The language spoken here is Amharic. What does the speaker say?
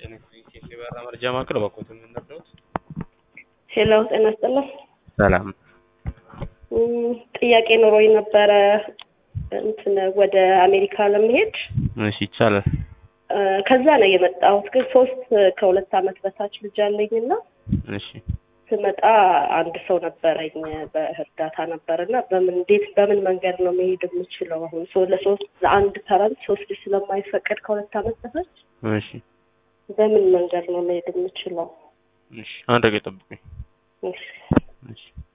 የበራ መረጃ ማዕከል እባክዎት የምንረዳዎት? ሄሎ ጤና ይስጥልኝ። ሰላም እም፣ ጥያቄ ኖሮኝ ነበረ እንትን ወደ አሜሪካ ለመሄድ እሺ ይቻላል። እ፣ ከዛ ነው የመጣሁት። ግን ሶስት ከሁለት ዓመት በታች ልጅ አለኝ እና እሺ ስመጣ አንድ ሰው ነበረኝ በእርዳታ ነበር እና በምን እንዴት በምን መንገድ ነው መሄድ የምችለው? አሁን ሶ ለሶስት ለአንድ ፐረንት ሶስት ልጅ ስለማይፈቀድ ከሁለት ዓመት በታች እሺ በምን መንገድ ነው መሄድ የምችለው? እሺ አንድ ደቂቃ ጠብቁኝ። እሺ እሺ